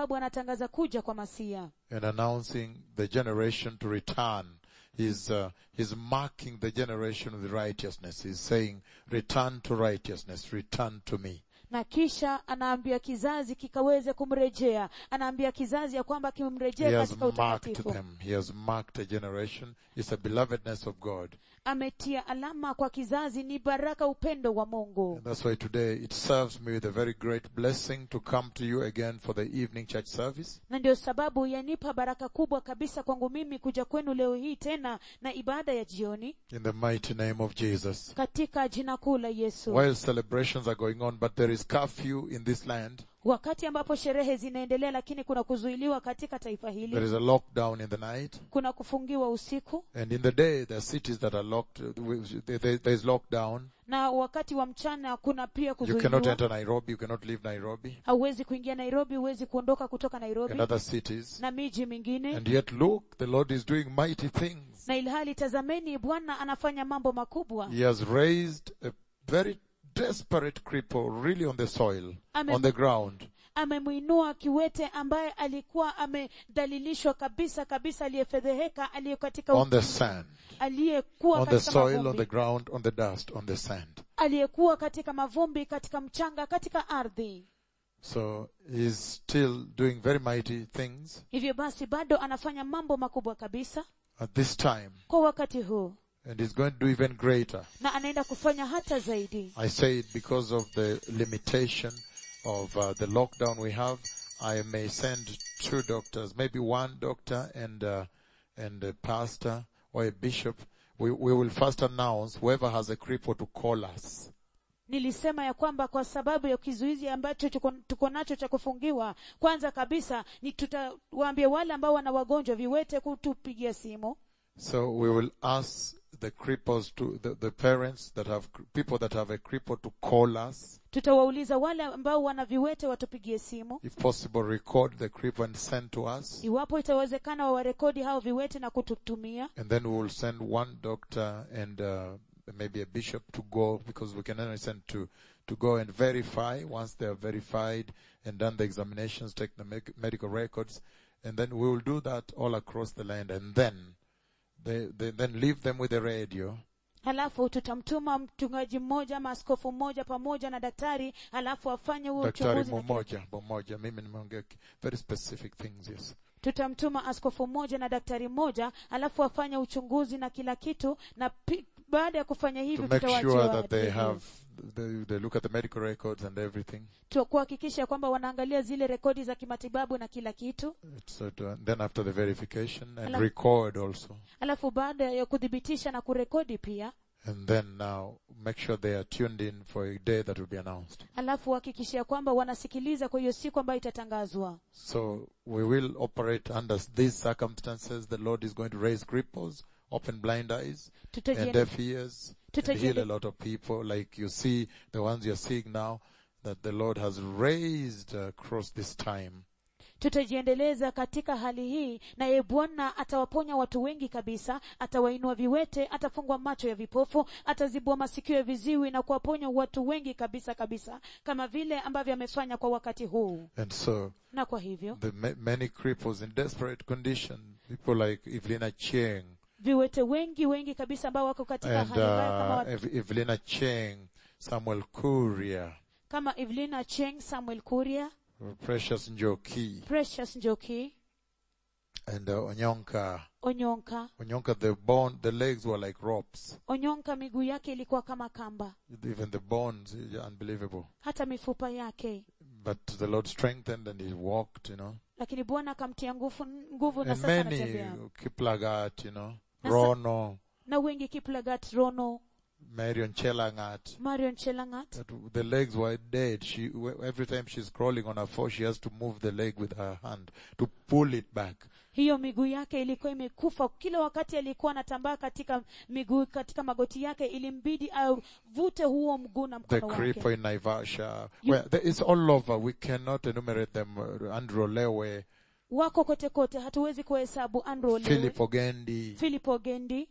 sababu anatangaza kuja kwa masia and announcing the generation to return. He's, uh, he's marking the generation with righteousness. He's saying, return to righteousness, return to me. na kisha anaambia kizazi kikaweze kumrejea anaambia kizazi ya kwamba He kimrejee has katika marked utakatifu them. He has marked a generation. It's a belovedness of God. ametia alama kwa kizazi ni baraka upendo wa mungu And that's why today it serves me with a very great blessing to come to you again for the evening church service. na ndio sababu yanipa baraka kubwa kabisa kwangu mimi kuja kwenu leo hii tena na ibada ya jioni In the mighty name of Jesus. katika jina kuu la yesu While celebrations are going on, but there is curfew in this land. wakati ambapo sherehe zinaendelea lakini kuna kuzuiliwa katika taifa There hili is a lockdown in the night. kuna kufungiwa usiku And in the day, there are cities that are locked. There there- there is lockdown. na wakati wa mchana kuna pia You cannot kuzuiliwa enter Nairobi. You cannot leave Nairobi hauwezi kuingia nairobi huwezi kuondoka kutoka nairobi and other cities. na miji mingine And yet look, the Lord is doing mighty things. na ilhali tazameni bwana anafanya mambo makubwa He has raised a very desperate cripple really on the soil, Amen. on the ground. amemwinua kiwete ambaye alikuwa amedhalilishwa kabisa kabisa aliyefedheheka aliye katika on the sand, aliyekuwa on the katika soil, on the mavumbi ground, on the dust, on the sand. aliyekuwa katika mavumbi katika mchanga katika ardhi So he's still doing very mighty things hivyo basi bado anafanya mambo makubwa kabisa at this time, kwa wakati huu and he's going to do even greater. na anaenda kufanya hata zaidi I say it because of the limitation of uh, the lockdown we have. I may send two doctors, maybe one doctor and uh, and a pastor or a bishop. We we will first announce whoever has a cripple to call us. nilisema ya kwamba kwa sababu ya kizuizi ambacho tuko, tuko nacho cha kufungiwa kwanza kabisa ni tutawaambia wale ambao wana wagonjwa viwete kutupigia simu So we will ask the cripples to the, the parents that have people that have a cripple to call us. tutawauliza wale ambao wana viwete watupigie simu If possible, record the cripple and send to us. iwapo itawezekana wawarekodi hao viwete na kututumia And then we will send one doctor and uh, maybe a bishop to go because we can only send to to go and verify once they are verified and done the examinations, take the medic- medical records, and then we will do that all across the land. And then they, they then leave them with the radio halafu tutamtuma mchungaji mmoja ama askofu mmoja pamoja na daktari halafu afanye huo daktari uchunguzi na kila mmoja mmoja mimi nimeongea ki- very specific things yes tutamtuma askofu mmoja na daktari mmoja alafu afanye uchunguzi na kila kitu na pi, baada ya kufanya to hivyo make tutawaachia sure that they waendelee. have they, they look at the medical records and everything Tu- kuhakikisha kwamba wanaangalia zile rekodi za kimatibabu na kila kitu so to, and then after the verification and Ala- record also alafu baada ya kuthibitisha na kurekodi pia and then now make sure they are tuned in for a day that will be announced alafu hakikishia kwamba wanasikiliza kwa hiyo siku ambayo itatangazwa so we will operate under these circumstances the lord is going to raise cripples open blind eyes and Tutajiende- deaf ears and heal tutajiende- a lot of people like you see the ones you're seeing now that the Lord has raised across this time. tutajiendeleza katika hali hii naye bwana atawaponya watu wengi kabisa atawainua viwete atafungwa macho ya vipofu atazibua masikio ya viziwi na kuwaponya watu wengi kabisa kabisa kama vile ambavyo amefanya kwa wakati huu And so na kwa hivyo the ma- many cripples in desperate condition, people like Evelina Cheng viwete wengi wengi kabisa ambao wako katika and hali mbaya kama, uh, wa- Ev- Evelina Cheng, Samuel Kuria, kama evelina cheng samuel kuria Precious Njoki, precious njoki and uh, Onyonka. onyonka Onyonka, the bone, the legs were like ropes. onyonka miguu yake ilikuwa kama kamba Even the bones, uh, unbelievable. hata mifupa yake But the Lord strengthened and he walked, you know. lakini bwana akamtia nguvu nguvu na And sasa many, anatembea Kiplagat, you know, Na sa- Rono, na wengi kiplagat rono Marion Chelangat. marion chelangat That the legs were dead. She every time she's crawling on her foot, she has to move the leg with her hand to pull it back. hiyo miguu yake ilikuwa imekufa kila wakati alikuwa anatambaa katika miguu katika magoti yake ilimbidi avute huo mguu na The mkono wake creeper in Naivasha, You- well, there, it's all over. We cannot enumerate them. Uh, Andrew Lewe, wako kote kote hatuwezi kuhesabu andrew Lewe, Philip Ogendi, philip ogendi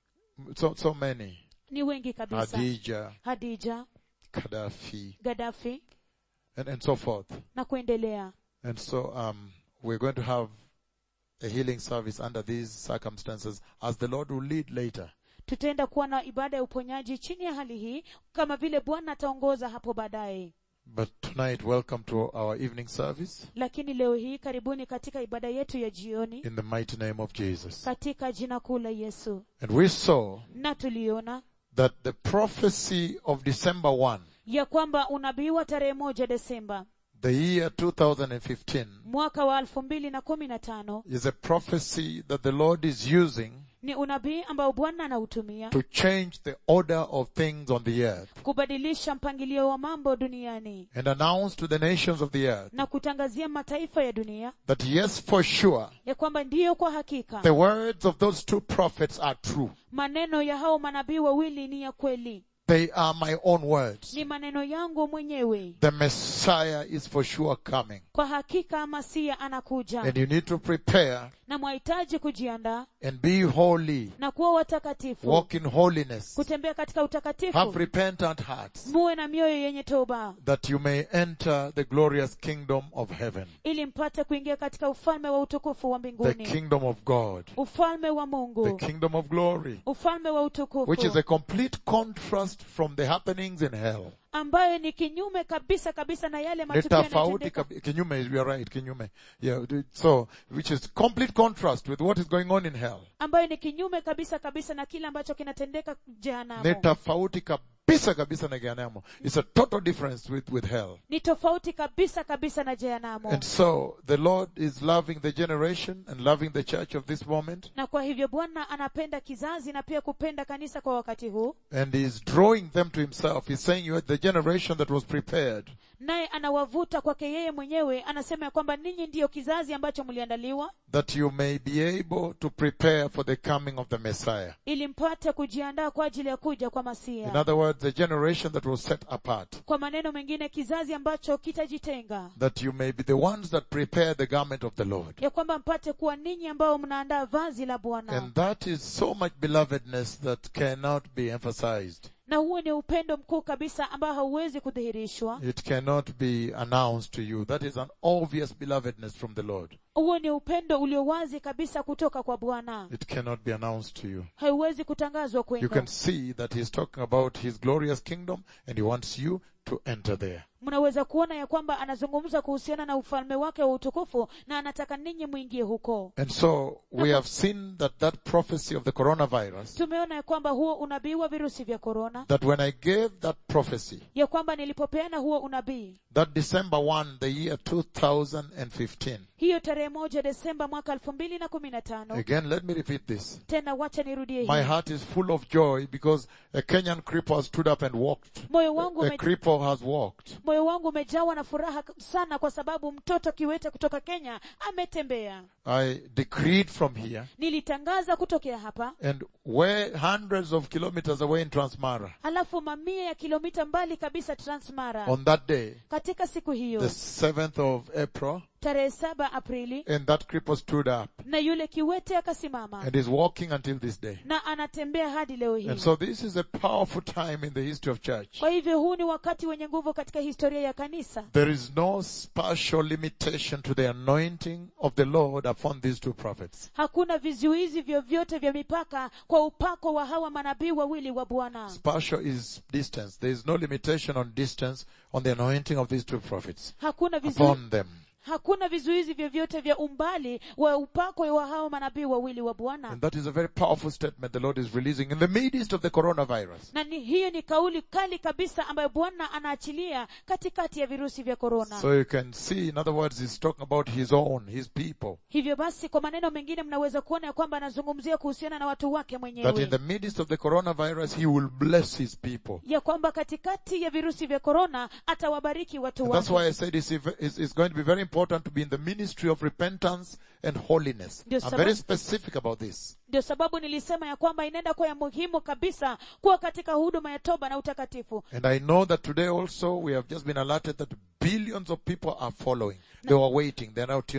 so so many. ni wengi kabisa Hadija, hadija Gaddafi, gadafi and and so forth. na kuendelea And so, um, we're going to have a healing service under these circumstances as the Lord will lead later. tutaenda kuwa na ibada ya uponyaji chini ya hali hii kama vile bwana ataongoza hapo baadaye But tonight, welcome to our evening service lakini leo hii karibuni katika ibada yetu ya jioni in the mighty name of Jesus. katika jina kuu la yesu And we saw na tuliona that the prophecy of December 1, ya kwamba unabii wa tarehe moja desemba the year 2015, mwaka wa elfu mbili na kumi na tano is a prophecy that the Lord is using ni unabii ambao bwana anautumia to change the order of things on the earth kubadilisha mpangilio wa mambo duniani and announce to the nations of the earth na kutangazia mataifa ya dunia that yes, for sure, ya kwamba ndiyo kwa hakika the words of those two prophets are true. maneno ya hao manabii wawili ni ya kweli They are my own words. ni maneno yangu mwenyewe The Messiah is for sure coming. kwa hakika masia anakuja And you need to prepare na mwahitaji kujiandaa and be holy. na kuwa watakatifu Walk in holiness. kutembea katika Have utakatifu repentant hearts muwe na mioyo yenye toba that you may enter the glorious kingdom of heaven. ili mpate kuingia katika ufalme wa utukufu wa The mbinguni kingdom of God. ufalme wa The mungu kingdom of glory. ufalme wa Which is utukufu a complete contrast from the happenings in hell. ambayo ni kinyume kabisa kabisa na yale Ni matukio tofauti yanayotendeka kabi- kinyume, you are right, kinyume. Yeah, so, which is complete contrast with what is going on in hell. ambayo ni kinyume kabisa kabisa na kile ambacho kinatendeka Ni jehanamu tofauti kabisa kabisa na Gehenna. It's a total difference with, with hell. ni tofauti kabisa kabisa na jehanamu And so, the Lord is loving the generation and loving the church of this moment. na kwa hivyo bwana anapenda kizazi na pia kupenda kanisa kwa wakati huu And He's drawing them to Himself. He's saying you are the generation that was prepared. naye anawavuta kwake yeye mwenyewe anasema ya kwamba ninyi ndiyo kizazi ambacho mliandaliwa that you may be able to prepare for the coming of the Messiah. ili mpate kujiandaa kwa ajili ya kuja kwa In masia other words, the generation that was set apart, kwa maneno mengine kizazi ambacho kitajitenga that you may be the ones that prepare the garment of the Lord. ya kwamba mpate kuwa ninyi ambao mnaandaa vazi la bwana And that is so much belovedness that cannot be emphasized. na huo ni upendo mkuu kabisa ambao hauwezi kudhihirishwa It cannot be announced to you. That is an obvious belovedness from the Lord. huo ni upendo ulio wazi kabisa kutoka kwa bwana It cannot be announced to you. haiwezi kutangazwa You kwenu can see that he's talking about his glorious kingdom and he wants you to enter there. mnaweza kuona ya kwamba anazungumza kuhusiana na ufalme wake wa utukufu na anataka ninyi mwingie huko And so we have seen that that prophecy of the coronavirus tumeona ya kwamba huo unabii wa virusi vya korona that when I gave that prophecy, ya kwamba nilipopeana huo unabii that December 1, the year 2015, hiyo tarehe moja desemba mwaka elfu mbili na kumi na tano again, let me repeat this. tena wacha nirudie My hii heart is full of joy because a Kenyan cripple has stood up and walked. moyo wangu A ume, cripple has walked. moyo wangu umejawa na furaha sana kwa sababu mtoto kiwete kutoka kenya ametembea I decreed from here nilitangaza kutokea hapa and where hundreds of kilometers away in Transmara alafu mamia ya kilomita mbali kabisa transmara on that day, katika siku the hiyo 7th of April, tarehe saba aprili and that cripple stood up na yule kiwete akasimama and is walking until this day. na anatembea hadi leo hii And so this is a powerful time in the history of church. kwa hivyo huu ni wakati wenye nguvu katika historia ya kanisa There is no spatial limitation to the anointing of the Lord upon these two prophets. hakuna vizuizi vyovyote vya mipaka kwa upako wa hawa manabii wawili wa bwana Spatial is distance. There is no limitation on distance on the anointing of these two prophets hakuna vizu, upon them. hakuna vizuizi vyovyote vya umbali wa upako wa hao manabii wawili wa bwana And that is a very powerful statement the Lord is releasing in the midst of the coronavirus. na ni, hiyo ni kauli kali kabisa ambayo bwana anaachilia katikati ya virusi vya korona So you can see, in other words, he's talking about his own, his people. hivyo basi kwa maneno mengine mnaweza kuona ya kwamba anazungumzia kuhusiana na watu wake That in mwenyewe the midst of the coronavirus, he will bless his people. ya kwamba katikati ya virusi vya korona atawabariki watu And that's wake why I said it's, it's, it's going to be very important to be in the ministry of repentance and holiness. Ndio I'm sababu- very specific about this. ndio sababu nilisema ya kwamba inaenda kuwa ya muhimu kabisa kuwa katika huduma ya toba na utakatifu And I know that today also we have just been alerted that billions of people are following. They were waiting. They're now tuned in.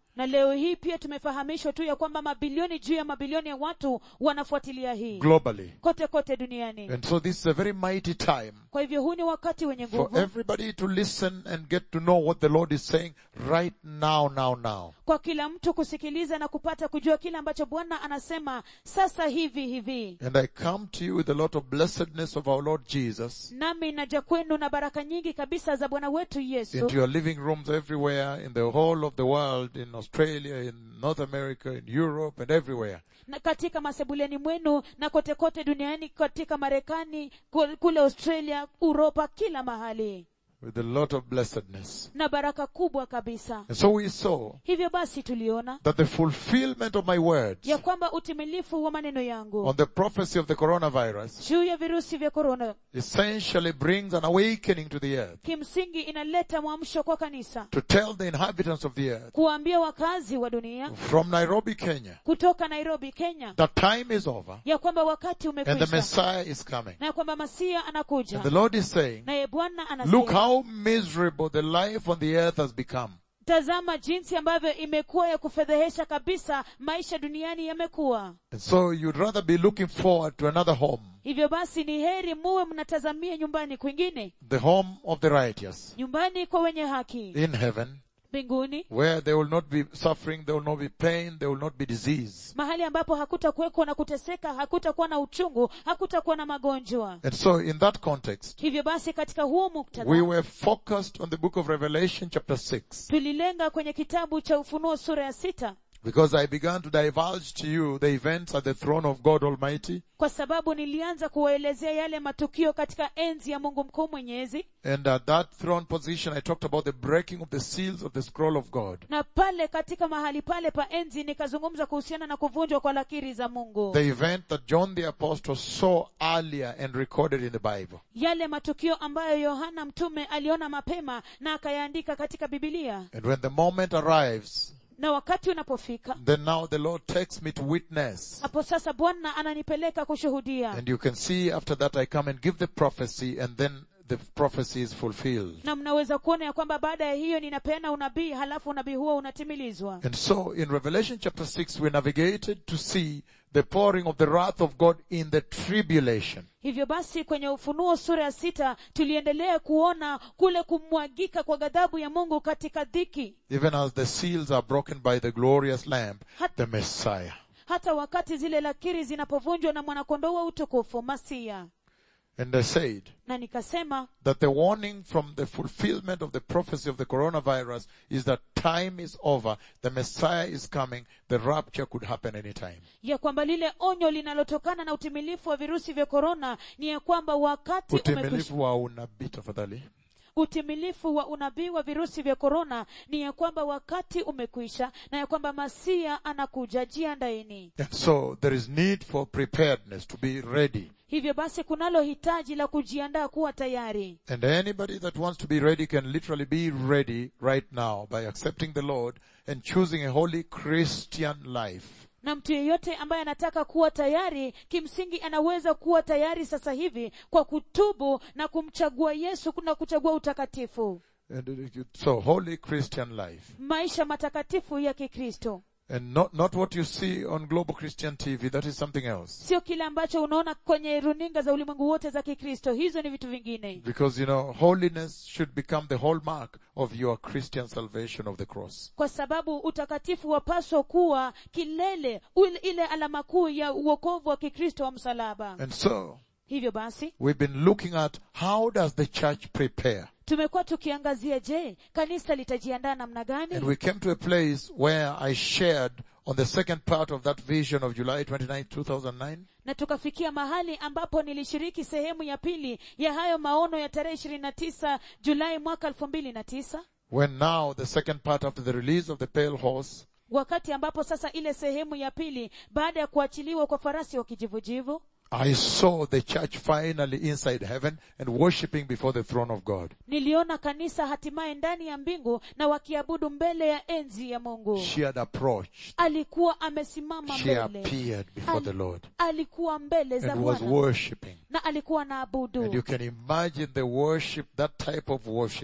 na leo hii pia tumefahamishwa tu ya kwamba mabilioni juu ya mabilioni ya watu wanafuatilia hii globally. kote kote duniani And so this is a very mighty time kwa hivyo huu ni wakati wenye for nguvu everybody to listen and get to know what the Lord is saying right now, now, now. kwa kila mtu kusikiliza na kupata kujua kile ambacho bwana anasema sasa hivi hivi And I come to you with a lot of blessedness of our Lord Jesus nami naja kwenu na baraka nyingi kabisa za bwana wetu yesu into your living rooms everywhere in the whole of the world, in Australia, in North America, in Europe, and everywhere. na katika masebuleni mwenu na kote kote duniani katika marekani ku- kule australia uropa kila mahali with a lot of blessedness. na baraka kubwa kabisa And so we saw hivyo basi tuliona that the fulfillment of my words ya kwamba utimilifu wa maneno yangu on the prophecy of the coronavirus juu ya virusi vya korona essentially brings an awakening to the earth kimsingi inaleta mwamsho kwa kanisa to tell the inhabitants of the earth kuwaambia wakazi wa dunia from Nairobi, Kenya, kutoka nairobi kenya that time is over ya kwamba wakati and the umekwisha Messiah is coming. na ya kwamba masia anakuja And the Lord is saying, naye bwana look anasema how miserable the life on the earth has become. tazama jinsi ambavyo imekuwa ya kufedhehesha kabisa maisha duniani yamekuwa And so you'd rather be looking forward to another home, hivyo basi ni heri muwe mnatazamia nyumbani kwingine the home of the righteous nyumbani kwa wenye haki in heaven, mbinguni where there will not be suffering, there will not be pain, there will not be disease. mahali ambapo hakutakuweko na kuteseka hakutakuwa na uchungu hakutakuwa na magonjwa And so in that context, hivyo basi katika huo muktadha we were focused on the book of Revelation chapter 6 tulilenga kwenye kitabu cha ufunuo sura ya sita because I began to divulge to you the events at the throne of God Almighty kwa sababu nilianza kuwaelezea yale matukio katika enzi ya mungu mkuu mwenyezi and at that throne position I talked about the breaking of the seals of the scroll of God. na pale katika mahali pale pa enzi nikazungumza kuhusiana na kuvunjwa kwa lakiri za mungu The event that John the Apostle saw earlier and recorded in the Bible. yale matukio ambayo yohana mtume aliona mapema na akayaandika katika bibilia And when the moment arrives, na wakati unapofika then now the Lord takes me to witness. hapo sasa bwana ananipeleka kushuhudia And you can see after that I come and give the prophecy and then the prophecy is fulfilled. na mnaweza kuona ya kwamba baada ya hiyo ninapeana unabii halafu unabii huo unatimilizwa And so in Revelation chapter 6 we navigated to see the pouring of the wrath of God in the tribulation. hivyo basi kwenye ufunuo sura ya sita tuliendelea kuona kule kumwagika kwa ghadhabu ya mungu katika dhiki Even as the seals are broken by the glorious Lamb, the Messiah. hata wakati zile lakiri zinapovunjwa na mwanakondoo wa utukufu masia And I said na nikasema that the warning from the fulfillment of the prophecy of the coronavirus is that time is over, the Messiah is coming, the rapture could happen anytime. ya kwamba lile onyo linalotokana na utimilifu wa virusi vya korona ni ya kwamba wakati umekwisha Utimilifu wa unabii tafadhali. utimilifu wa unabii wa virusi vya korona ni ya kwamba wakati umekwisha na ya kwamba masia anakuja jiandaeni And so there is need for preparedness to be ready. hivyo basi kunalo hitaji la kujiandaa kuwa tayari And anybody that wants to be ready can literally be ready right now by accepting the Lord and choosing a holy Christian life. na mtu yeyote ambaye anataka kuwa tayari kimsingi anaweza kuwa tayari sasa hivi kwa kutubu na kumchagua yesu na kuchagua utakatifu And uh, so holy Christian life. maisha matakatifu ya kikristo And not, not what you see on Global Christian TV, that is something else. sio kile ambacho unaona kwenye runinga za ulimwengu wote za kikristo hizo ni vitu vingine Because, you know, holiness should become the hallmark of your Christian salvation of the cross. kwa sababu utakatifu wapaswa kuwa kilele ule- ile alama kuu ya uokovu wa kikristo wa msalaba And so, hivyo basi we've been looking at how does the church prepare? tumekuwa tukiangazia je kanisa litajiandaa namna And gani we came to a place where I shared on the second part of that vision of July 29, 2009, na tukafikia mahali ambapo nilishiriki sehemu ya pili ya hayo maono ya tarehe ishirini na tisa julai mwaka elfu mbili na tisa when now the second part after the release of the pale horse, wakati ambapo sasa ile sehemu ya pili baada ya kuachiliwa kwa farasi wa kijivujivu I saw the church finally inside heaven and worshipping before the throne of God. niliona kanisa hatimaye ndani ya mbingu na wakiabudu mbele ya enzi ya mungu She had approached. alikuwa amesimama She mbele appeared before the Lord alikuwa mbele za and was bwana worshipping. na alikuwa na And you abudu can imagine the worship, that type of worship.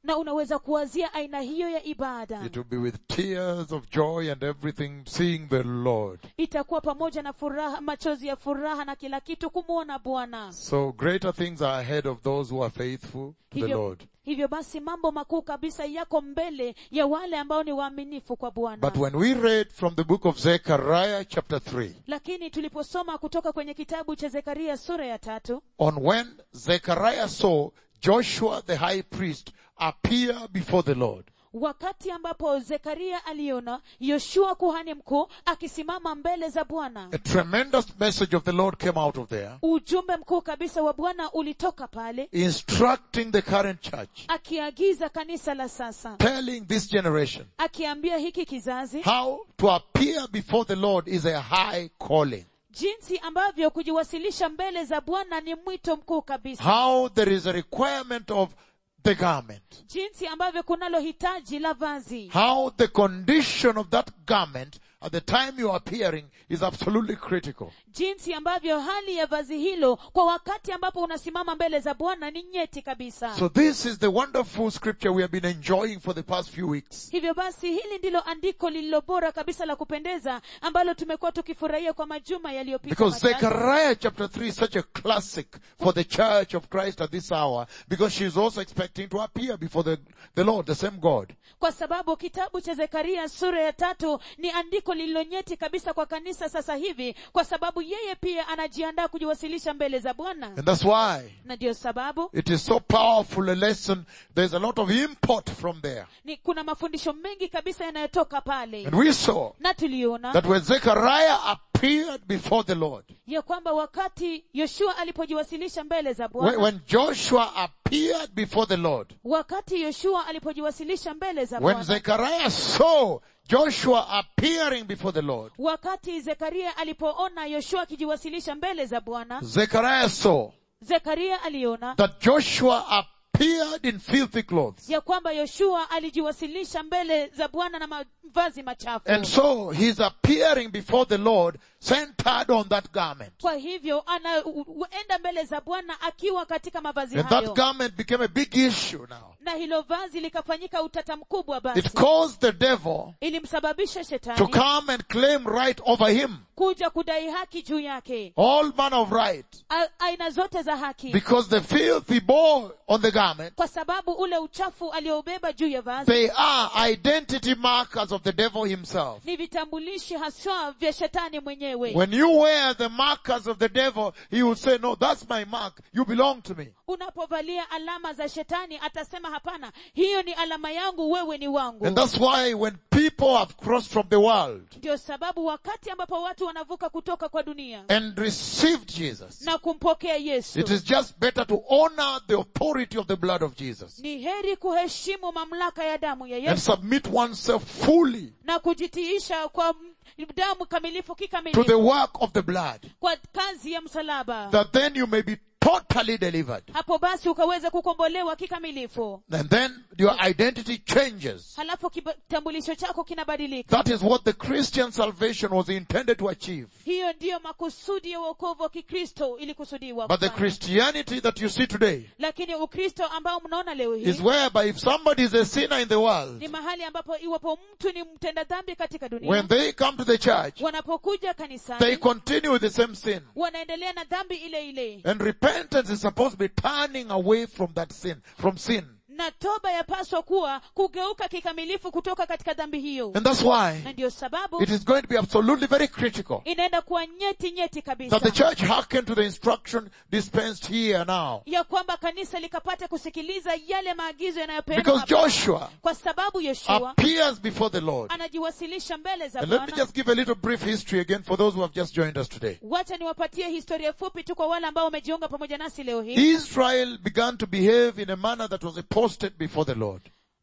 na unaweza kuwazia aina hiyo ya ibada It will be with tears of joy and everything, seeing the Lord. itakuwa pamoja na furaha machozi ya furaha na kila kitu kumwona bwana So greater things are ahead of those who are faithful to the hivyo, Lord. hivyo basi mambo makuu kabisa yako mbele ya wale ambao ni waaminifu kwa bwana But when we read from the book of Zechariah chapter 3, lakini tuliposoma kutoka kwenye kitabu cha zekaria sura ya tatu on when Zechariah saw Joshua the high priest appear before the Lord, wakati ambapo zekaria aliona yoshua kuhani mkuu akisimama mbele za bwana a tremendous message of the Lord came out of there, ujumbe mkuu kabisa wa bwana ulitoka pale instructing the current church, akiagiza kanisa la sasa telling this generation akiambia hiki kizazi how to appear before the Lord is a high calling. jinsi ambavyo kujiwasilisha mbele za bwana ni mwito mkuu kabisa How there is a requirement of the garment. jinsi ambavyo kunalo hitaji la vazi How the condition of that garment at the time you are appearing is absolutely critical. jinsi ambavyo hali ya vazi hilo kwa wakati ambapo unasimama mbele za bwana ni nyeti kabisa So this is the wonderful scripture we have been enjoying for the past few weeks. hivyo basi hili ndilo andiko lililo bora kabisa la kupendeza ambalo tumekuwa tukifurahia kwa majuma yaliyopita Because matatu. Zechariah chapter 3 is such a classic for the church of Christ at this hour because she is also expecting to appear before the, the Lord, the same God. kwa sababu kitabu cha zekaria sura ya tatu ni andiko lililonyeti kabisa kwa kanisa sasa hivi kwa sababu yeye pia anajiandaa kujiwasilisha mbele za bwana And that's why na ndiyo sababu it is so powerful a lesson. There's a lot of import from there. ni kuna mafundisho mengi kabisa yanayotoka pale And we saw na tuliona that when Zechariah appeared before the Lord, ya kwamba wakati yoshua alipojiwasilisha mbele za when, bwana when Joshua appeared before the Lord, wakati yoshua alipojiwasilisha mbele za when bwana Zechariah saw Joshua appearing before the Lord, wakati zekaria alipoona yoshua akijiwasilisha mbele za bwana Zechariah saw zekaria aliona that Joshua appeared in filthy clothes. ya kwamba yoshua alijiwasilisha mbele za bwana na mavazi machafu And so he's appearing before the Lord centered on that garment. kwa hivyo anaenda mbele za bwana akiwa katika mavazi And that hayo garment became a big issue now. na hilo vazi likafanyika utata mkubwa basi It caused the devil ilimsababisha to shetani come and claim right over him. kuja kudai haki juu yake All manner of right. A, aina zote za haki Because the filth he bore on the garment, kwa sababu ule uchafu aliobeba juu ya vazi they are identity markers of the devil himself. ni vitambulishi haswa vya shetani mwenyewe When you wear the markers of the devil, he will say, no, that's my mark. You belong to me. unapovalia alama za shetani atasema hapana hiyo ni alama yangu wewe ni wangu And that's why when people have crossed from the world ndio sababu wakati ambapo watu wanavuka kutoka kwa dunia and received Jesus, na kumpokea yesu it is just better to honor the authority of the blood of Jesus ni heri kuheshimu mamlaka ya damu ya and yesu submit oneself fully na kujitiisha kwa m- damu kamilifu to the kikamilifu work of the blood, kwa kazi ya msalaba that then you may be totally delivered. hapo basi ukaweza kukombolewa kikamilifu And then your identity changes. halafu kitambulisho chako kinabadilika That is what the Christian salvation was intended to achieve. hiyo ndiyo makusudi ya uokovu wa kikristo ilikusudiwa But the kufanya. Christianity that you see today lakini ukristo ambao mnaona leo is hii whereby if somebody is a sinner in the world, ni mahali ambapo iwapo mtu ni mtenda dhambi katika dunia when they come to the church, wanapokuja they kanisani continue with the same sin. wanaendelea na dhambi ile ile And repentance is supposed to be turning away from that sin, from sin. na toba yapaswa kuwa kugeuka kikamilifu kutoka katika dhambi hiyo And that's why na ndiyo sababu it is going to be absolutely very critical inaenda kuwa nyeti nyeti that the kabisa church hearken to the instruction dispensed here now. ya kwamba kanisa likapate kusikiliza yale maagizo yanayopeanwa Because hapa. Joshua kwa sababu yoshua appears before the Lord. anajiwasilisha mbele za And let me bwana just give a little brief history again for those who have just joined us today. wacha niwapatie historia fupi tu kwa wale ambao wamejiunga pamoja nasi leo hii Israel began to behave in a manner that was apostate before the Lord.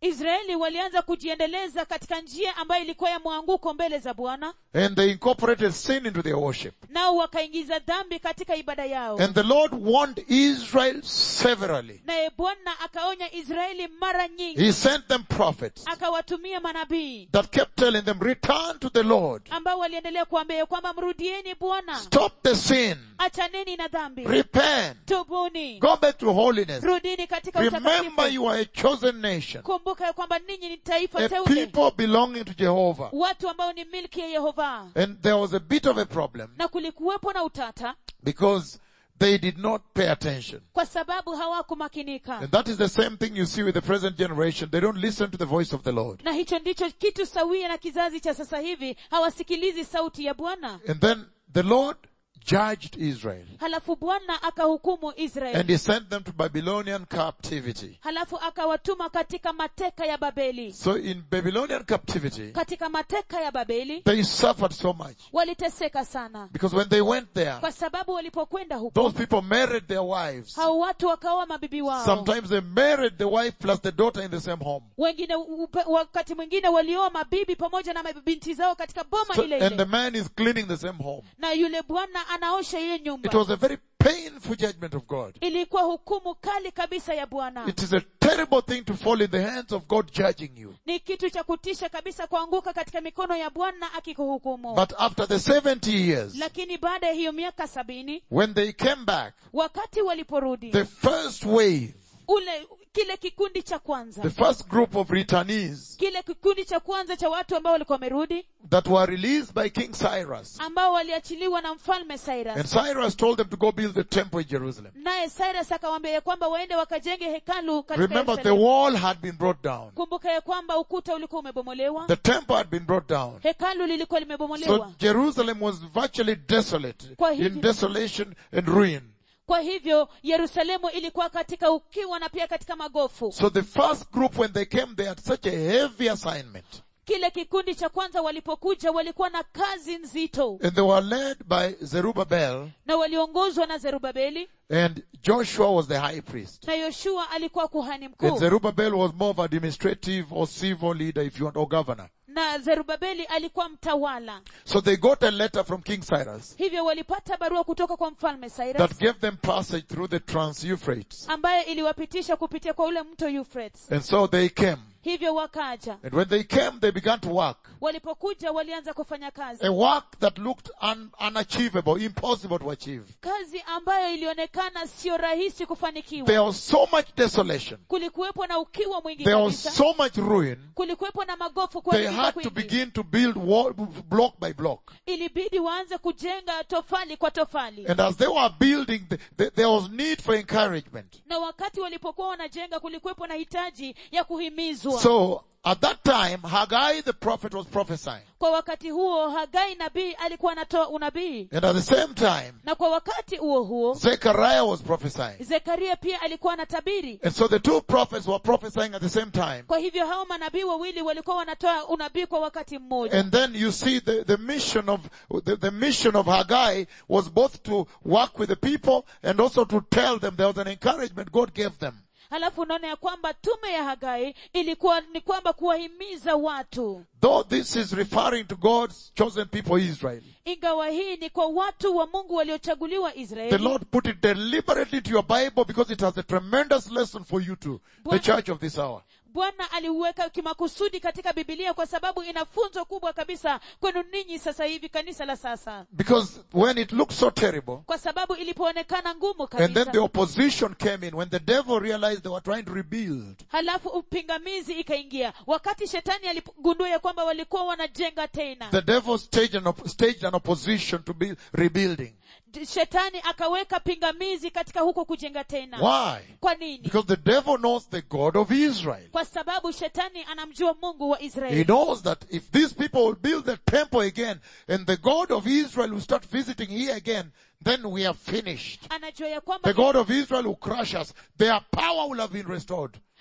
israeli walianza kujiendeleza katika njia ambayo ilikuwa ya mwanguko mbele za bwana and they incorporated sin into their worship. nao wakaingiza dhambi katika ibada yao And the Lord warned Israel severally. naye bwana akaonya israeli mara nyingi He sent them prophets akawatumia manabii that kept telling them, return to the Lord. ambao waliendelea kuambia ya kwamba mrudieni bwana Stop the sin. achaneni na dhambi Repent. tubuni Go back to holiness. rudini katika Remember utakatifu you are a chosen nation. kumbuka ya kwamba ninyi ni taifa A teule people belonging to Jehovah. watu ambao ni milki ya yehova And there was a bit of a problem na kulikuwepo na utata because they did not pay attention. kwa sababu hawakumakinika And that is the same thing you see with the present generation. They don't listen to the voice of the Lord. na hicho ndicho kitu sawia na kizazi cha sasa hivi hawasikilizi sauti ya bwana And then the Lord judged Israel. halafu bwana akahukumu israeli And he sent them to Babylonian captivity. halafu akawatuma katika mateka ya babeli So in Babylonian captivity, katika mateka ya babeli they suffered so much. waliteseka sana Because when they went there, kwa sababu walipokwenda huko those people married their wives. hao watu wakaoa mabibi wao Sometimes they married the wife plus the daughter in the same home. wengine upe- wakati mwingine walioa mabibi pamoja na mabinti zao katika boma So, ile and the ile man is cleaning the same home. na yule bwana anaosha ile It nyumba was a very painful judgment of God. ilikuwa hukumu kali kabisa ya bwana It is a terrible thing to fall in the hands of God judging you. ni kitu cha kutisha kabisa kuanguka katika mikono ya bwana akikuhukumu But after the 70 years, lakini baada ya hiyo miaka sabini when they came back, wakati waliporudi the first wave, ule kile kikundi cha kwanza the first group of returnees kile kikundi cha kwanza cha watu ambao walikuwa wamerudi that were released by King Cyrus. ambao waliachiliwa na mfalme And cyrus Cyrus told them to go build the temple in Jerusalem. naye cyrus akawaambia ya kwamba waende wakajenge hekalu katika Remember, the Yerusalemu. wall had been brought down. kumbuka ya kwamba ukuta ulikuwa umebomolewa The temple had been brought down. hekalu lilikuwa So limebomolewa Jerusalem was virtually desolate, Kwa hivyo- in desolation and ruin. kwa hivyo yerusalemu ilikuwa katika ukiwa na pia katika magofu So the first group, when they came, they had such a heavy assignment. kile kikundi cha kwanza walipokuja walikuwa na kazi nzito And they were led by Zerubbabel, na waliongozwa na zerubabeli and Joshua was the high priest. na yoshua alikuwa kuhani And mkuu Zerubbabel was more of administrative or civil leader, if you want, or governor. na zerubabeli alikuwa mtawala So they got a letter from King Cyrus hivyo walipata barua kutoka kwa mfalme cyrus that gave them passage through the Trans-Euphrates. ambaye iliwapitisha kupitia kwa ule mto Euphrates. And so they came. hivyo wakaja And when they came, they began to work. walipokuja walianza kufanya kazi A work that looked un- unachievable, impossible to achieve. kazi ambayo ilionekana sio rahisi kufanikiwa There was so much desolation. kulikuwepo na ukiwa mwingi There was kabisa so much ruin. kulikuwepo na magofu They kuharibika had to kwingi begin to build wall, block by block. ilibidi waanze kujenga tofali kwa tofali And as they were building, the, the, there was need for encouragement. na wakati walipokuwa wanajenga kulikuwepo na hitaji ya kuhimizwa So, at that time, Haggai the prophet was prophesying. kwa wakati huo hagai nabii alikuwa anatoa unabii And at the same time, na kwa wakati huo huo Zechariah was prophesying. zekaria pia alikuwa anatabiri And so the two prophets were prophesying at the same time. kwa hivyo hao manabii wawili walikuwa wanatoa unabii kwa wakati mmoja And then you see the, the mission of, the, the mission of Haggai was both to work with the people and also to tell them there was an encouragement God gave them. halafu unaona ya kwamba tume ya hagai ilikuwa ni kwamba kuwahimiza watu Though this is referring to God's chosen people Israel. ingawa hii ni kwa watu wa mungu waliochaguliwa The israeli Lord put it deliberately to your Bible because it has a tremendous lesson for you too. The Bwana- church of this hour. bwana aliuweka kimakusudi katika bibilia kwa sababu ina funzo kubwa kabisa kwenu ninyi sasa hivi kanisa la sasa Because when it looked so terrible, kwa sababu ilipoonekana ngumu and then the kabisa opposition came in, when the devil realized they were trying to rebuild, halafu upingamizi ikaingia wakati shetani aligundua ya kwamba walikuwa wanajenga tena the devil staged an, op- staged an opposition to be rebuilding. D- shetani akaweka pingamizi katika huko kujenga tena Why? kwa nini Because the devil knows the God of Israel. kwa sababu shetani anamjua mungu wa He israeli knows that if these people will build the temple again and the God of Israel will start visiting here again, then we are finished. anajua ya kwamba The God of Israel will crush us. Their power will have been restored.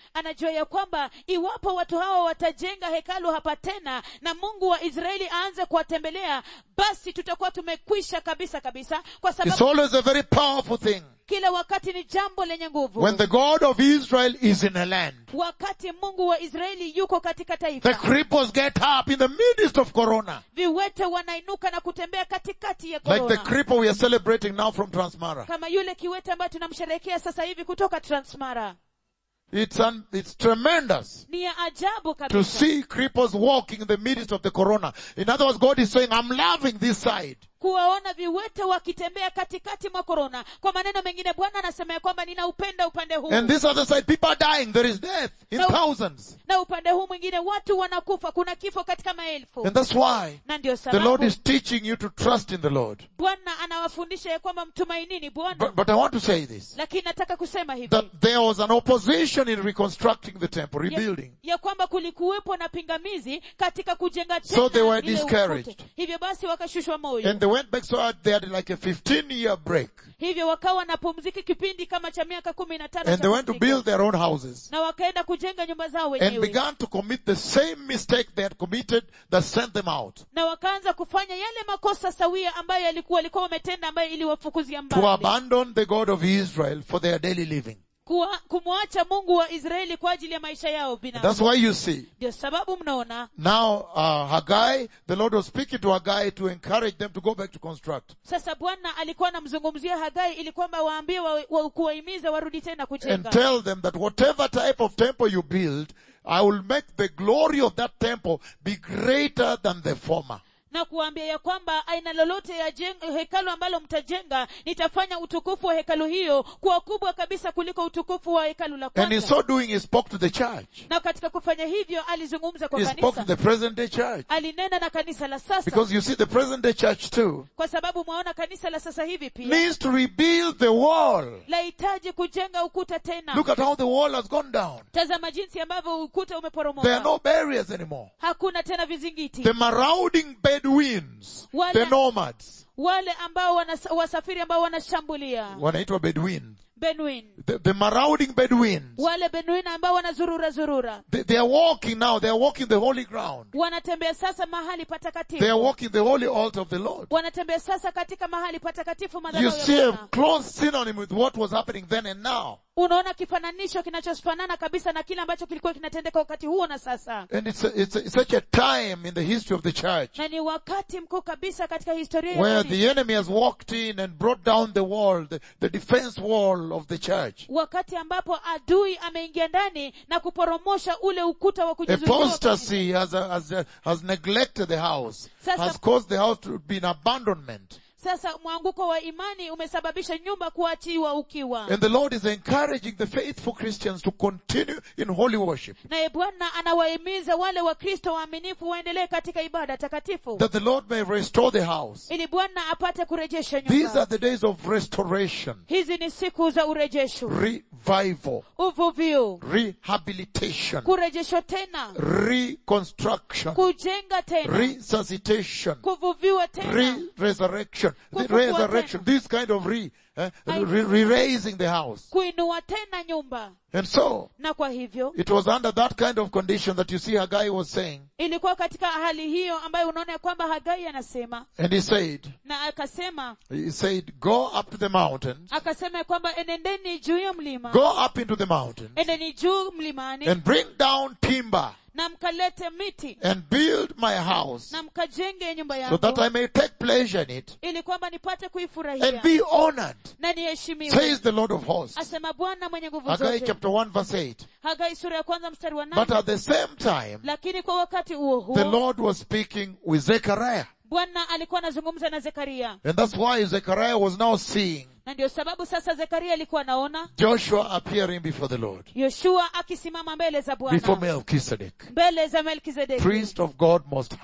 anajua ya kwamba iwapo watu hawa watajenga hekalu hapa tena na mungu wa israeli aanze kuwatembelea basi tutakuwa tumekwisha kabisa kabisa kwa It's sababu always a very powerful thing kila wakati ni jambo lenye nguvu when the God of Israel is in a land. wakati mungu wa israeli yuko katika The taifa cripples get up in the midst of Corona. viwete wanainuka na kutembea katikati ya Like the korona cripple we are celebrating now from Transmara. kama yule kiwete ambaye tunamsherehekea sasa hivi kutoka transmara It's, un, it's tremendous ni ya ajabu to kabisa see cripples walking in the midst of the Corona. In other words, God is saying, I'm loving this side. kuwaona viwete wakitembea katikati mwa korona kwa maneno mengine bwana anasema ya kwamba ninaupenda upande huu And this other side, people are dying. There is death in No. thousands. na upande huu mwingine watu wanakufa kuna kifo katika maelfu And that's why na ndio the Lord sababu is teaching you to trust in the Lord. bwana anawafundisha ya kwamba mtumainini bwana But, but I want to say this. lakini nataka kusema hivi That there was an opposition in reconstructing the temple, ya, rebuilding. ya kwamba kulikuwepo na pingamizi katika kujenga tena So they were ile discouraged. ufute. hivyo basi wakashushwa moyo And they went back so they had like a 15 year break. hivyo wakawa na pumziki kipindi kama cha miaka kumi na tano And cha they went to pumziko. build their own houses. na wakaenda kujenga nyumba zao And wenyewe began to commit the same mistake they had committed that sent them out. na wakaanza kufanya yale makosa sawia ambayo yalikuwa walikuwa wametenda ambayo iliwafukuzia To mbali abandon the God of Israel for their daily living. Kuwa- kumwacha mungu wa israeli kwa ajili ya maisha yao That's binafsi why you see ndio sababu mnaona Now, uh, Haggai, the Lord was speaking to Haggai to encourage them to go back to construct. sasa bwana alikuwa anamzungumzia hagai ili kwamba waambie wa, wa, kuwahimiza warudi tena And kujenga tell them that whatever type of temple you build, I will make the glory of that temple be greater than the former. na kuwaambia ya kwamba aina lolote ya jeng, hekalu ambalo mtajenga nitafanya utukufu wa hekalu hiyo kuwa kubwa kabisa kuliko utukufu wa hekalu la And in kwanza so doing, he spoke to the church. na katika kufanya hivyo alizungumza kwa He spoke to kanisa the present day church. alinena na kanisa la sasa Because you see, the present day church too kwa sababu mwaona kanisa la sasa hivi pia needs to rebuild the wall. lahitaji kujenga ukuta tena Look at how the wall has gone down. tazama jinsi ambavyo ukuta There are umeporomoka no barriers anymore. hakuna tena vizingiti The marauding Bedouins, Wale- the nomads, wale ambao wanas, wasafiri ambao wanashambulia wanaitwa Bedouin. benuin The, the marauding Bedouins. wale benuin ambao wanazurura zurura They, they are walking now. They are walking the holy ground. wanatembea sasa mahali They are patakatifu walking the holy altar of the Lord. wanatembea sasa katika mahali patakatifu You madhabahu ya see a Bwana. close synonym with what was happening then and now. unaona kifananisho kinachofanana kabisa na kile ambacho kilikuwa kinatendeka wakati huo na sasa And it's, a, it's, a, it's such a time in the history of the church na ni wakati mkuu kabisa katika historia ya where kanisa. the enemy has walked in and brought down the wall, the, the defense wall of the church. wakati ambapo adui ameingia ndani na kuporomosha ule ukuta wa kujizuia wa kanisa. Apostasy has, has, has neglected the house, Sasa- has caused the house to be in abandonment. sasa mwanguko wa imani umesababisha nyumba kuachiwa ukiwa And the Lord is encouraging the faithful Christians to continue in holy worship. naye bwana anawahimiza wale wakristo waaminifu waendelee katika ibada takatifu That the Lord may restore the house. ili bwana apate kurejesha These are nyumba the days of restoration, hizi ni siku za urejesho revival, uvuvio rehabilitation, kurejeshwa tena reconstruction, kujenga tena resuscitation, kuvuviwa tena re-resurrection, the Kufufua resurrection, this kind of re, eh, re- re-raising the house. kuinua tena nyumba And so, na kwa hivyo it was under that kind of condition that you see Haggai was saying, ilikuwa katika hali hiyo ambayo unaona ya kwamba hagai anasema and he said, na akasema he said, go up to the mountains, akasema ya kwamba enendeni juu ya mlima go up into the mountains, endeni juu mlimani and bring down timber, na mkalete miti and build my house, na mkajenge nyumba so yangu that I may take pleasure in it, ili kwamba nipate and kuifurahia be honored, na niheshimiwe says the Lord of hosts. asema bwana mwenye nguvu Haggai zote chapter 1 verse 8. hagai sura ya kwanza mstari wa But nane at the same time, lakini kwa wakati huo the huo Lord was speaking with Zechariah. bwana alikuwa anazungumza na zekaria And that's why Zechariah was now seeing na ndio sababu sasa zekaria alikuwa anaona Joshua appearing before the Lord, yoshua akisimama mbele za before bwana Melchizedek, mbele za melkizedeki priest of God Most High.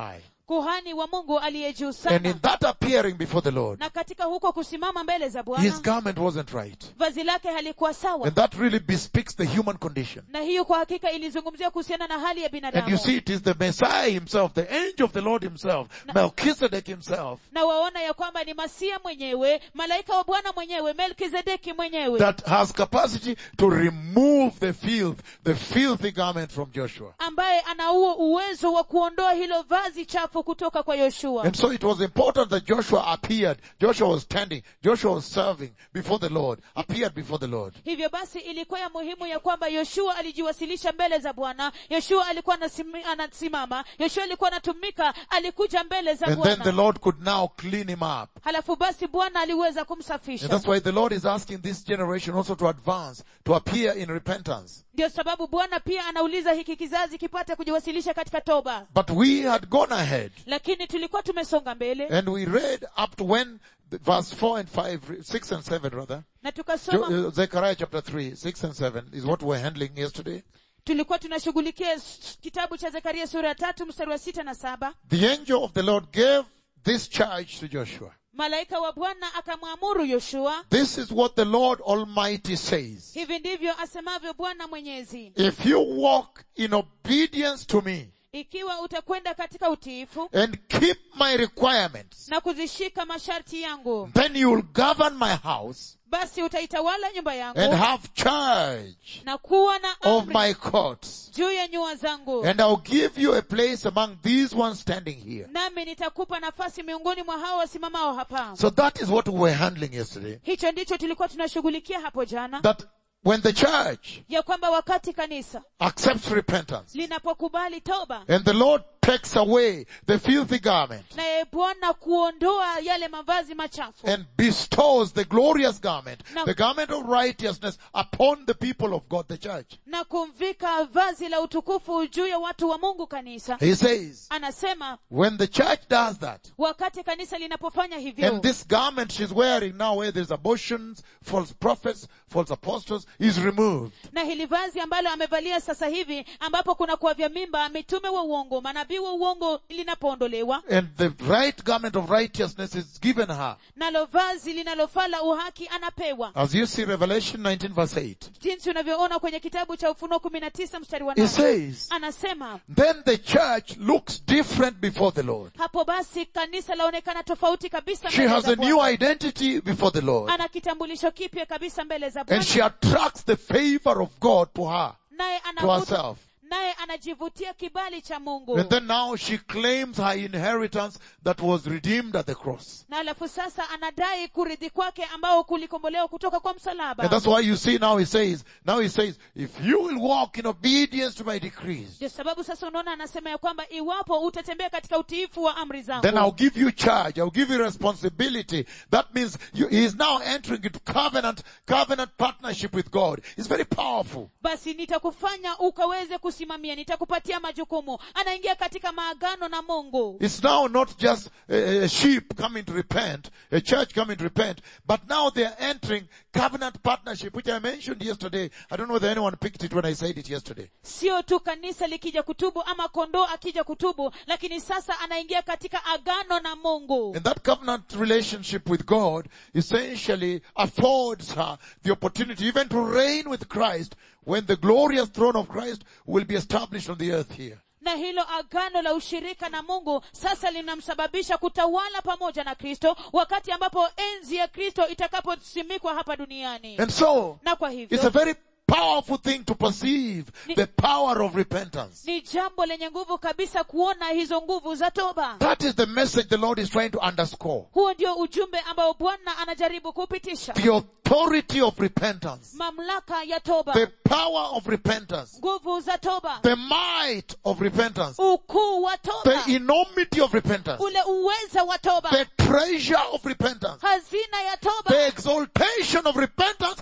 kuhani wa mungu aliye juu And sana in that appearing before the Lord, na katika huko kusimama mbele za his bwana garment wasn't right. vazi lake halikuwa sawa And that really bespeaks the human condition. na hiyo kwa hakika ilizungumzia kuhusiana na hali ya And you binadamu see, it is the Messiah himself, the angel of the Lord himself, Melchizedek himself, na waona ya kwamba ni masia mwenyewe malaika wa bwana mwenyewe melkizedeki mwenyewe that has capacity to remove the filth, the filthy garment from Joshua. ambaye ana huo uwezo wa kuondoa hilo vazi chafu kutoka kwa yoshua And so it was important that Joshua appeared. Joshua was standing. Joshua was serving before the Lord, appeared before the Lord. hivyo basi ilikuwa ya muhimu ya kwamba yoshua alijiwasilisha mbele za bwana yoshua alikuwa anasimi- anasimama yoshua alikuwa anatumika alikuja mbele za And then the bwana Lord could now clean him up. halafu basi bwana aliweza And kumsafisha that's why the Lord is asking this generation also to advance, to appear in repentance. ndio sababu bwana pia anauliza hiki kizazi kipate kujiwasilisha katika toba But we had gone ahead lakini tulikuwa tumesonga mbele and we read up to when the- verse 4 and 5, 6 and 7 rather. na Jo- tukasoma uh, Zechariah chapter 3, 6 and 7 is what we're handling yesterday. tulikuwa tunashughulikia s- kitabu cha zekaria sura ya tatu mstari wa sita na saba The angel of the Lord gave this charge to Joshua. malaika wa bwana akamwamuru yoshua This is what the Lord Almighty says. hivi ndivyo asemavyo bwana mwenyezi If you walk in obedience to me ikiwa utakwenda katika utiifu and keep my requirements, na kuzishika masharti yangu then you will govern my house basi utaitawala nyumba and yangu have charge na kuwa na of amri my courts. juu ya nyua zangu And I'll give you a place among these ones standing here. nami nitakupa nafasi miongoni mwa hao wasimamao hapa So that is what we were handling yesterday. hicho ndicho tulikuwa tunashughulikia hapo jana That when the church ya kwamba wakati kanisa accepts repentance linapokubali toba and the Lord takes away the filthy garment naye bwana kuondoa yale mavazi machafu and bestows the glorious garment, No. the garment of righteousness upon the people of God, the church. na kumvika vazi la utukufu juu ya watu wa mungu kanisa He says, anasema when the church does that, wakati kanisa linapofanya hivyo and this garment she's wearing now where there's abortions, false prophets, false apostles is removed. na hili vazi ambalo amevalia sasa hivi ambapo kuna kuwa vya mimba mitume wa uongo manabii wa uongo linapoondolewa And the right garment of righteousness is given her. nalo vazi linalofaa la uhaki anapewa As you see Revelation 19 verse 8. jinsi unavyoona kwenye kitabu cha ufunuo kumi na tisa mstari wa It nane says, anasema then the church looks different before the Lord. hapo basi kanisa laonekana tofauti kabisa She mbele has za a new Bwana. identity before the Lord. ana kitambulisho kipya kabisa mbele za And bwana she attracts the favor of God to her, naye to anavuta herself. naye anajivutia kibali cha mungu And then now she claims her inheritance that was redeemed at the cross. na alafu sasa anadai kuridhi kwake ambao kulikombolewa kutoka kwa And msalaba that's why you see now he says, now he says, if you will walk in obedience to my decrees, ndio sababu sasa unaona anasema ya kwamba iwapo utatembea katika utiifu wa amri then I'll zangu give you charge. I'll give you responsibility. That means you, he is now entering into covenant, covenant partnership with God. It's very powerful. basi nitakufanya ukaweze kusimamia nitakupatia majukumu anaingia katika maagano na mungu It's now not just a, a sheep coming to repent, a church coming to repent, but now they are entering covenant partnership, which I mentioned yesterday. I don't know whether anyone picked it when I said it yesterday. sio tu kanisa likija kutubu ama kondoo akija kutubu lakini sasa anaingia katika agano na mungu And that covenant relationship with God essentially affords her the opportunity even to reign with Christ when the glorious throne of Christ will be established on the earth here. na hilo agano la ushirika na mungu sasa linamsababisha kutawala pamoja na kristo wakati ambapo enzi ya kristo itakaposimikwa hapa duniani And so, na kwa it's a hivyo very powerful thing to perceive the power of repentance. ni jambo lenye nguvu kabisa kuona hizo nguvu za toba That is the message the Lord is trying to underscore. huo ndio ujumbe ambao bwana anajaribu kupitisha The authority of repentance. mamlaka ya toba The power of repentance. nguvu za toba The might of repentance. ukuu wa toba The enormity of repentance. ule uweza wa toba The treasure of repentance. hazina ya The toba exaltation of repentance before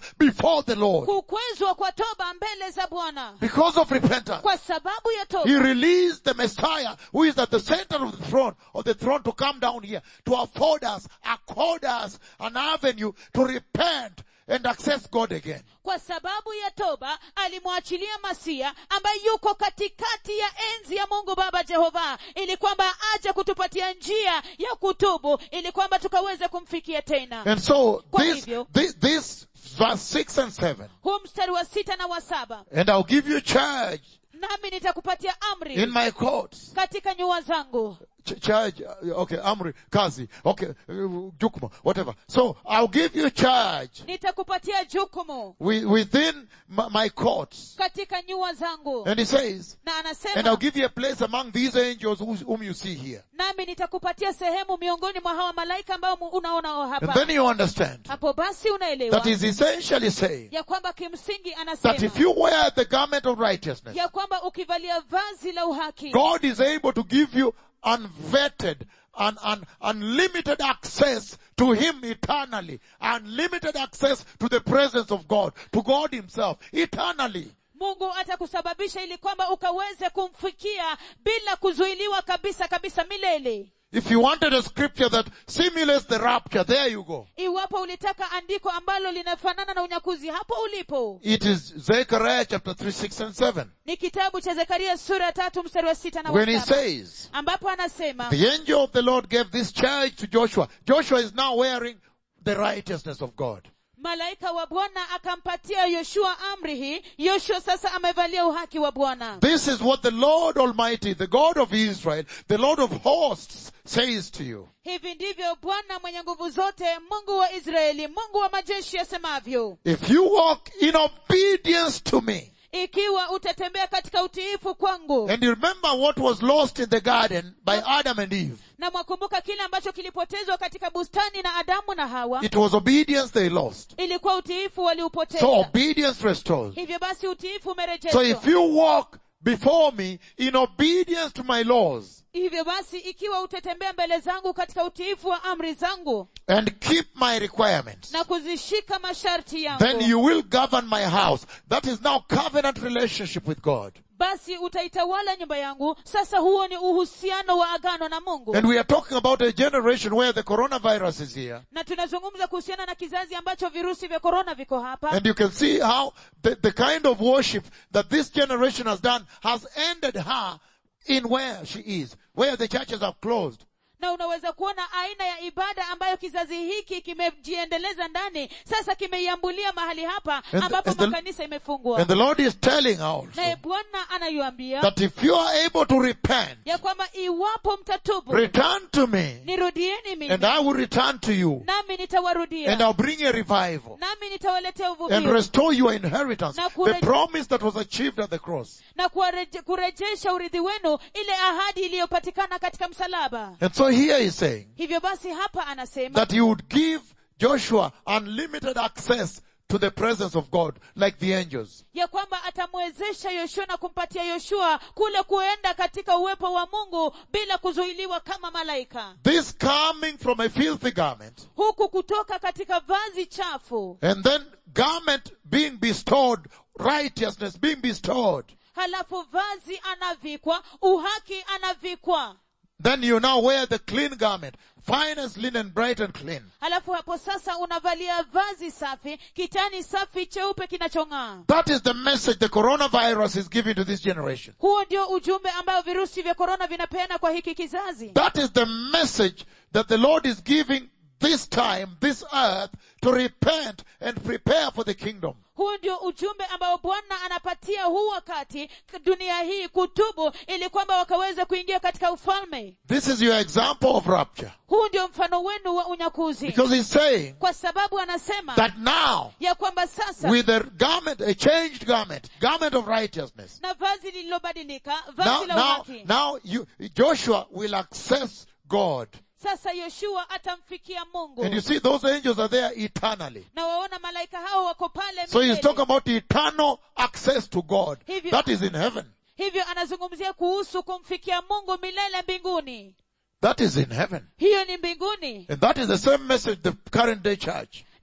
before the Lord kukwezwa kwa toba mbele za bwana because of repentance. kwa sababu ya He toba released the Messiah who is at the center of the throne, of the throne to come down here to afford us, accord us an avenue to repent and access God again. kwa sababu ya toba alimwachilia masia ambaye yuko katikati ya enzi ya mungu baba jehova ili kwamba aje kutupatia njia ya kutubu ili kwamba tukaweze kumfikia tena And so Kwa this, hivyo- this, this verse 6 and 7, huu mstari wa sita na wa saba and I'll give you charge nami nitakupatia amri in my courts. katika nyua zangu Ch- charge, uh, okay, Amri, Kazi, okay, uh, Jukma, whatever. So I'll give you charge nitakupatia jukumu wi- within my, my courts. katika nyua zangu And he says, na and I'll anasema give you a place among these angels whos- whom you see here. nami nitakupatia sehemu miongoni mwa hawa malaika ambao mu- unaonao And hapa then you understand hapo basi unaelewa that is essentially saying ya kwamba kimsingi that anasema if you wear the garment of righteousness, ya kwamba ukivalia vazi la uhaki God is able to give you unvetted and un, unlimited access to Him eternally. Unlimited access to the presence of God, to God Himself, eternally. mungu atakusababisha ili kwamba ukaweze kumfikia bila kuzuiliwa kabisa kabisa milele If you wanted a scripture that simulates the rapture, there you go. iwapo ulitaka andiko ambalo linafanana na unyakuzi hapo ulipo It is Zechariah chapter 3, 6 and 7. ni kitabu cha zekaria sura ya tatu mstari wa sita na When he wa saba says, ambapo anasema the angel of the Lord gave this charge to Joshua. Joshua is now wearing the righteousness of God. malaika wa bwana akampatia yoshua amri hii yoshua sasa amevalia uhaki wa bwana This is what the Lord Almighty, the God of Israel, the Lord of hosts says to you. hivi ndivyo bwana mwenye nguvu zote mungu wa israeli mungu wa majeshi asemavyo If you walk in obedience to me, ikiwa utatembea katika utiifu kwangu and you remember what was lost in the garden by Adam and Eve, na mwakumbuka kile ambacho kilipotezwa katika bustani na adamu na hawa it was obedience they lost. ilikuwa utiifu waliupoteza So obedience restores. hivyo basi utiifu So umerejeshwa if you walk before me in obedience to my laws hivyo basi ikiwa utatembea mbele zangu katika utiifu wa amri zangu and keep my requirements, na kuzishika masharti yangu then you will govern my house. That is now covenant relationship with God. basi utaitawala nyumba yangu sasa huo ni uhusiano wa agano na mungu And we are talking about a generation where the coronavirus is here. na tunazungumza kuhusiana na kizazi ambacho virusi vya korona viko hapa And you can see how the, the kind of worship that this generation has done has ended her in where she is, where the churches have closed. na unaweza kuona aina ya ibada ambayo kizazi hiki kimejiendeleza ndani sasa kimeiambulia mahali hapa And the- ambapo and the- makanisa imefungwa And the Lord is telling also naye bwana anaiambia that if you are able to repent, ya kwamba iwapo mtatubu return to me, nirudieni and mimi I will return to you, nami and nitawarudia I'll bring a revival nami nitawaletea and uvuvio restore your inheritance, Na the kure- promise that was achieved at the cross. na kuwareje- kurejesha urithi wenu ile ahadi iliyopatikana katika msalaba And so here he's saying hivyo basi hapa anasema that he would give Joshua unlimited access to the presence of God, like the angels. ya kwamba atamwezesha yoshua na kumpatia yoshua kule kuenda katika uwepo wa mungu bila kuzuiliwa kama malaika This coming from a filthy garment, huku kutoka katika vazi chafu and then garment being bestowed, righteousness being bestowed, halafu vazi anavikwa uhaki anavikwa then you now wear the clean garment, finest linen, bright and clean. halafu hapo sasa unavalia vazi safi kitani safi cheupe kinachong'aa That is the message the coronavirus is giving to this generation. huo ndio ujumbe ambao virusi vya korona vinapeana kwa hiki kizazi That is the message that the Lord is giving this time, this earth, to repent and prepare for the kingdom. huu ndio ujumbe ambao bwana anapatia huu wakati dunia hii kutubu ili kwamba wakaweze kuingia katika ufalme This is your example of rapture. huu ndio mfano wenu wa unyakuzi Because he's saying kwa sababu anasema that now, ya kwamba sasa with a garment, a changed garment, garment of righteousness, na vazi lililobadilika now, vazi la now, uhaki now you, Joshua will access God. sasa yoshua atamfikia mungu And you see those angels are there eternally. na waona malaika hao wako pale So he's milele. talking about eternal access to God. Hivyo- That is in heaven. hivyo anazungumzia kuhusu kumfikia mungu milele mbinguni That is in heaven. hiyo ni mbinguni And that is the same message the current day church.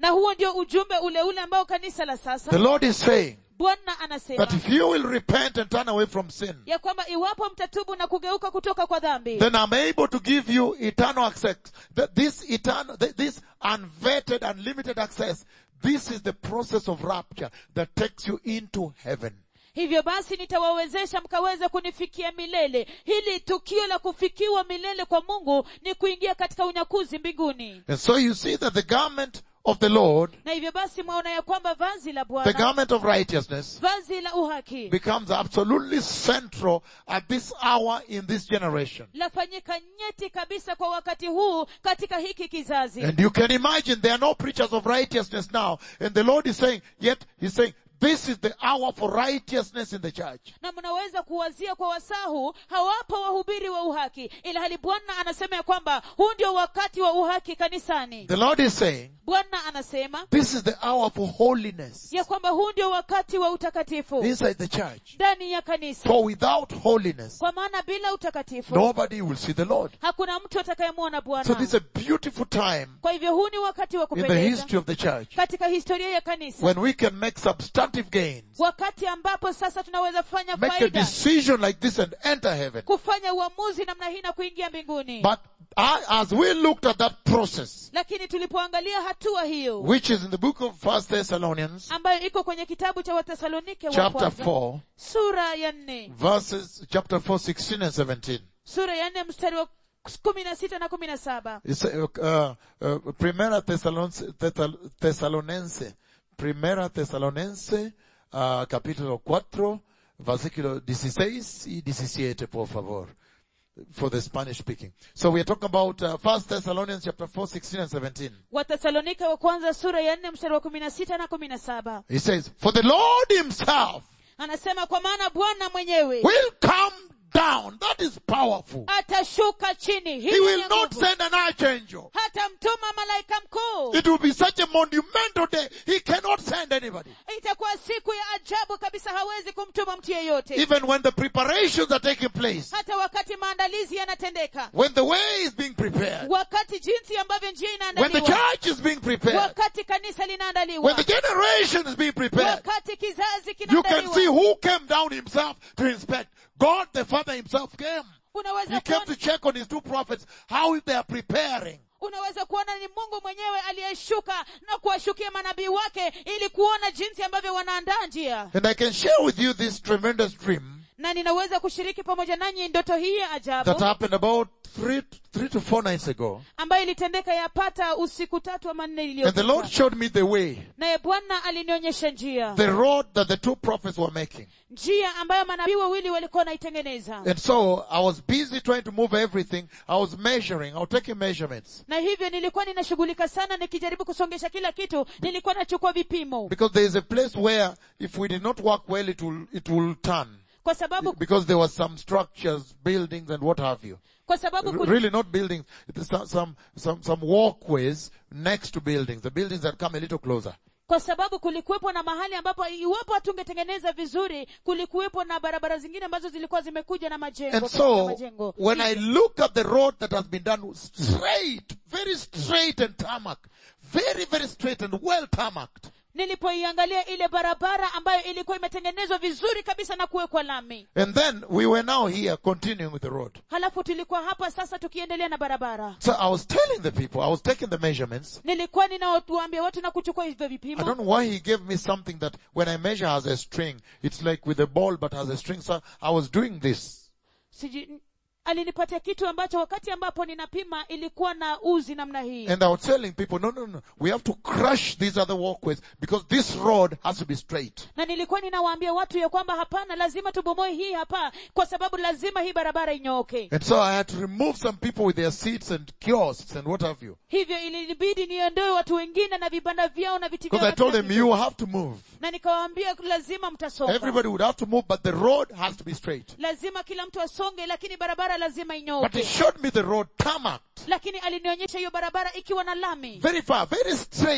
na huo ndio ujumbe ule ule ambao kanisa la The sasa Lord is saying bwana anasema that if you will repent and turn away from sin, ya kwamba iwapo mtatubu na kugeuka kutoka kwa dhambi then I'm able to give you eternal access. That this eternal, th- this unvetted, unlimited access, this is the process of rapture that takes you into heaven. hivyo basi nitawawezesha mkaweze kunifikia milele hili tukio la kufikiwa milele kwa mungu ni kuingia katika unyakuzi mbinguni And so you see that the garment of the Lord, na hivyo basi mwaona ya kwamba vazi la the bwana garment of righteousness, vazi la uhaki becomes absolutely central at this hour in this generation. lafanyika nyeti kabisa kwa wakati huu katika hiki kizazi And you can imagine there are no preachers of righteousness now. And the Lord is saying, yet He's saying, this is the hour for righteousness in the church. na mnaweza kuwazia kwa wasaa huu hawapo wahubiri wa uhaki ila hali bwana anasema ya kwamba huu ndio wakati wa uhaki kanisani The Lord is saying, bwana anasema this is the hour for holiness ya kwamba huu ndio wakati wa utakatifu inside the church. ndani ya kanisa For without holiness, kwa maana bila utakatifu nobody will see the Lord. hakuna mtu atakayemwona So bwana this is a beautiful time kwa hivyo huu ni wakati wa in the kupendeza history of the church katika historia ya kanisa when we can make substantive gains, wakati ambapo sasa tunaweza fanya make a faida decision like this and enter heaven. kufanya uamuzi namna hii na kuingia mbinguni But I, as we looked at that process, lakini tulipoangalia hatua hiyo which is in the book of First Thessalonians, ambayo iko kwenye kitabu cha wathesalonike wa chapter kwanza 4, sura ya nne verses, chapter 4, 16 and 17. sura ya nne mstari wa kumi na sita na kumi na saba It's, uh, uh, uh, Primera Thessalonense, Thessal- Thessalonense, Primera Thessalonense, uh, capítulo 4, versículo 16 y 17, por favor. For the Spanish speaking. So we are talking about uh, First Thessalonians chapter 4, 16 and 17. wathesalonike wa kwanza sura ya nne mstari wa kumi na sita na kumi na saba He says, For the Lord himself anasema kwa maana bwana mwenyewe will come down. That is powerful. atashuka chini He Hii will ni not nguvu. send an archangel. hata mtuma malaika mkuu It will be such a monumental day. He cannot send anybody. itakuwa siku ya ajabu kabisa hawezi kumtuma mtu yeyote Even when the preparations are taking place, hata wakati maandalizi yanatendeka when the way is being prepared, wakati jinsi ambavyo njia when the inaandaliwa church is being prepared, wakati kanisa when linaandaliwa the generation is being prepared, wakati kizazi you can see kinaandaliwa who came down himself to inspect. God the Father himself came. unaweza He came kuona, to check on his two prophets how they are preparing. unaweza kuona ni mungu mwenyewe aliyeshuka na kuwashukia manabii wake ili kuona jinsi ambavyo wanaandaa njia And I can share with you this tremendous dream na ninaweza kushiriki pamoja nanyi ndoto hii ya that ajabu happened about three, three to four nights ago. ambayo ilitendeka yapata usiku tatu ama nne And the Lord iliyopita showed me the way, naye bwana alinionyesha njia the road that the two prophets were making. njia ambayo manabii wawili walikuwa wanaitengeneza And so I was busy trying to move everything. I was measuring. I was taking measurements. na hivyo nilikuwa ninashughulika sana nikijaribu kusongesha kila kitu nilikuwa nachukua vipimo Because there is a place where if we did not work well, it will, it will turn. kwa sababu Because there was some structures, buildings and what have you. kwa sababu R- kul- Really not buildings. It is some, some, some, some walkways next to buildings. The buildings that come a little closer. kwa sababu kulikuwepo na mahali ambapo iwapo hatungetengeneza vizuri kulikuwepo na barabara zingine ambazo zilikuwa zimekuja na majengo And katika so, majengo when I look at the road that has been done straight, very straight and tarmac, very, very straight and well tarmacked, nilipoiangalia ile barabara ambayo ilikuwa imetengenezwa vizuri kabisa na kuwekwa lami and then we were now here continuing with the road. halafu tulikuwa hapa sasa tukiendelea na barabara So I was telling the people, I was taking the measurements. nilikuwa ninawaambia watu na kuchukua hivyo I vipimo don't know why he gave me something that when I measure has a string, it's like with a ball but has a string. So I was doing this. Siji, alinipatia kitu ambacho wakati ambapo ninapima ilikuwa na uzi namna hii And I was telling people, no, no, no, we have to crush these other walkways because this road has to be straight. na nilikuwa ninawaambia watu ya kwamba hapana lazima tubomoe hii hapa kwa sababu lazima hii barabara inyooke And so I had to remove some people with their seats and kiosks and what have you. hivyo ilibidi niondoe watu wengine na vibanda vyao na viti vyao Because I na told kila them, kitu. you have to move. na nikawaambia lazima mtasonga Everybody would have to move, but the road has to be straight. lazima kila mtu asonge lakini barabara lazima But he inyooke showed me the road tarmacked. lakini alinionyesha hiyo barabara ikiwa na lami Very far, very straight and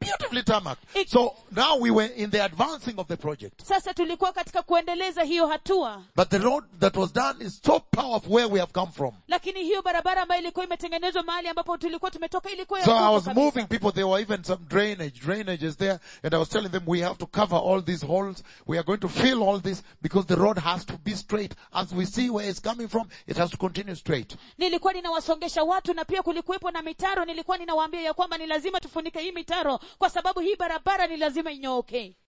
beautifully tarmacked. It- So now we were in the advancing of the project. sasa tulikuwa katika kuendeleza hiyo hatua But the road that was done is so powerful where we have come from. lakini hiyo barabara ambayo ilikuwa imetengenezwa mahali ambapo tulikuwa tumetoka ilikuwa ya So I nguvu was kabisa. moving people. There were even some drainage, drainages there. And I was telling them we have to cover all these holes. We are going to fill all this because the road has to be straight. As we see where it's coming from, it has to continue straight. nilikuwa ninawasongesha watu na pia kulikuwepo na mitaro nilikuwa ninawaambia ya kwamba ni lazima tufunike hii mitaro kwa sababu hii barabara ni lazima inyooke